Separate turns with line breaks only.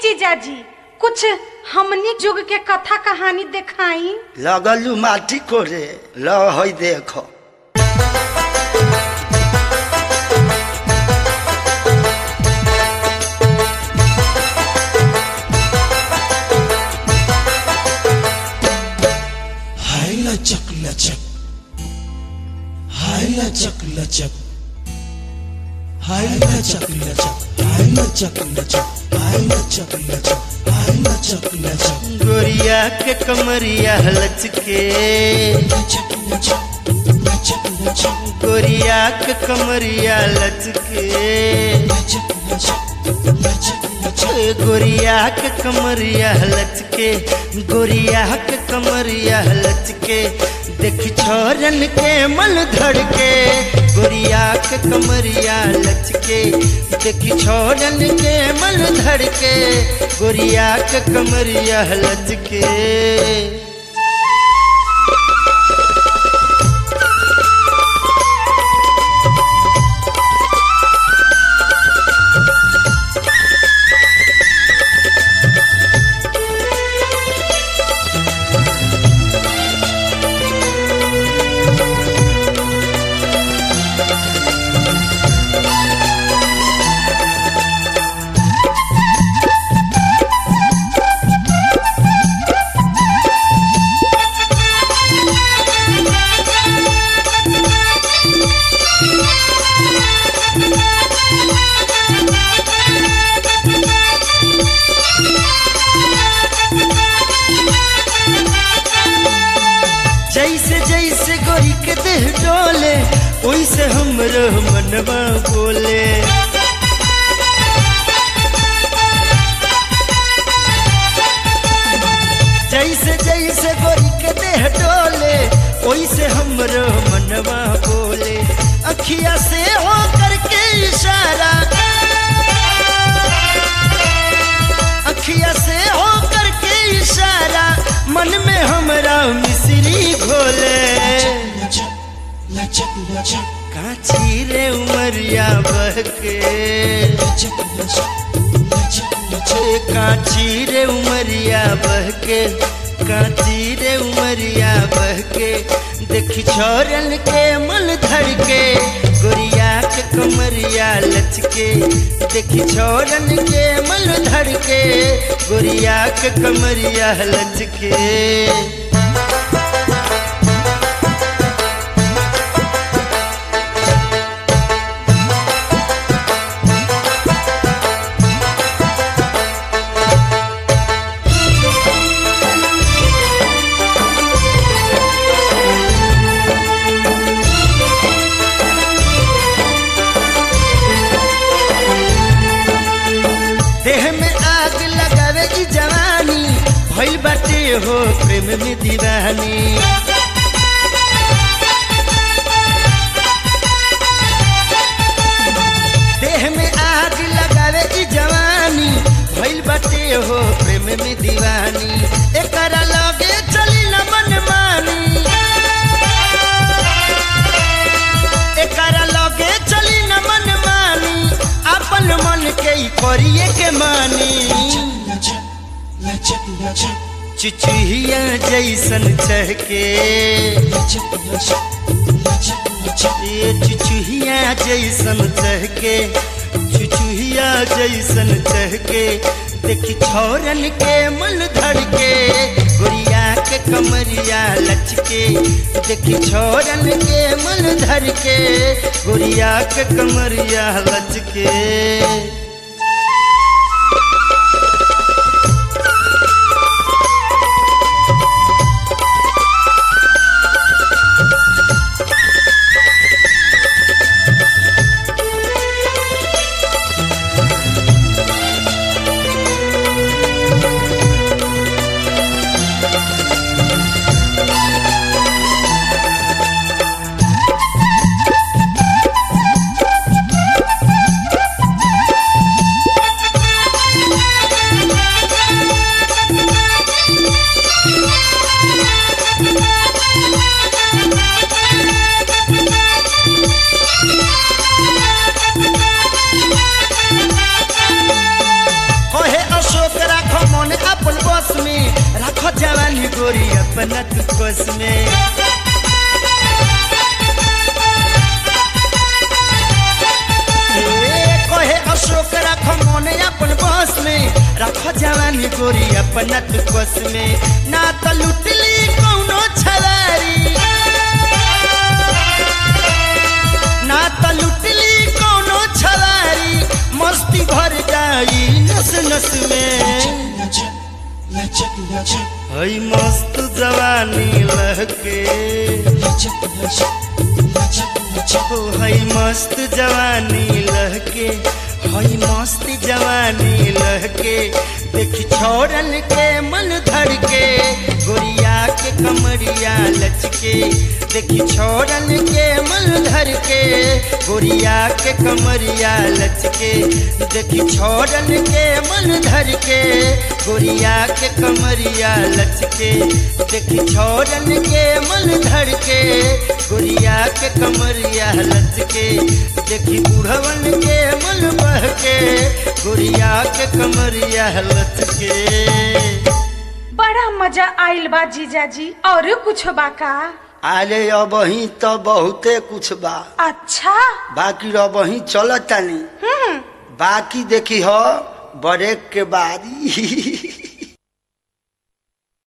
जीजाजी कुछ हमनी जुग के कथा कहानी देखाई
लगलू माटी कोरे ल है देख
हाय लचक लचक हाय लचक लचक हाय लचक लचक हाय लचक लचक हाय लचक लचक हाय लचक लचक
गोरिया के कमरिया लचके
लचक लचक लचक लचक
गोरिया के कमरिया लचके
लचक लचक लचक लचक
ए गोरिया के कमरिया लचके गोरिया के कमरिया लचके देखी छोरन के मन धड़के गोरिया के कमरिया लचके देखी छोरन के मन धड़के गोरिया के कमरिया लचके जैसे जैसे गोरी के देह डोले वैसे हमरो मनवा बोले जैसे जैसे गोरी के देह डोले वैसे हमरो मनवा बोले अखिया से हो करके इशारा अखिया से हो करके इशारा मन में हमरा मिश्री घोले
लचक लचक लचक
काची रे उमरिया बहके
लचक लचक लचक लचक
ए काची रे उमरिया बहके काची रे उमरिया बहके देखी छोरन के मन धड़के गोरिया के कमरिया लचके देखी छोरन के मन धड़के गोरिया के कमरिया लचके देह में आग लगावे ई जवानी भइल बाटे हो प्रेम में दीवानी देह में आग लगावे ई जवानी भइल बाटे हो प्रेम में दीवानी एकरा लगे चली न मन मानी एकरा लगे चली न मन मानी अपन मन के ही करिए के मानी
लचक लचक लचक
चुचुहिया जैसन चहके
लचक लचक लचक लचक
ये चुचुहिया जैसन चहके चुचुहिया जैसन चहके देखी छोरन के मन धड़के गोरिया के कमरिया लचके देखी छोरन के मन धड़के गोरिया के कमरिया लचके जवानी गोरी अपना तू कोस में ए, कहे अशोक रख मन अपन बस में रख जवानी गोरी अपना तू कोस में ना तो लुटली कौनो छलारी ना त लुटली कोनो छलारी मस्ती भर जाई नस नस में
Lachak, lachak, lachak,
हई मस्त जवानी लहके
lachak, lachak, lachak, lachak.
हो हई मस्त जवानी लहके हई मस्त जवानी लहके देखी छोड़न के मन धड़ के गोरिया के कमरिया लचके देखी छोड़न के मन धर के गोरिया के कमरिया लचके देखी छोड़न के मन धर के गोरिया के कमरिया लचके देखी छोड़न के मन धर के गोरिया के कमरिया लचके देखी बूढ़वन के मन बह के गोरिया के कमरिया लचके
बड़ा मजा आइल बा जीजाजी और कुछ बा का
अरे अब ही तो बहुते कुछ बा
अच्छा
बाकी अब ही चलत तानी
हम्म
बाकी देखी हो ब्रेक के बाद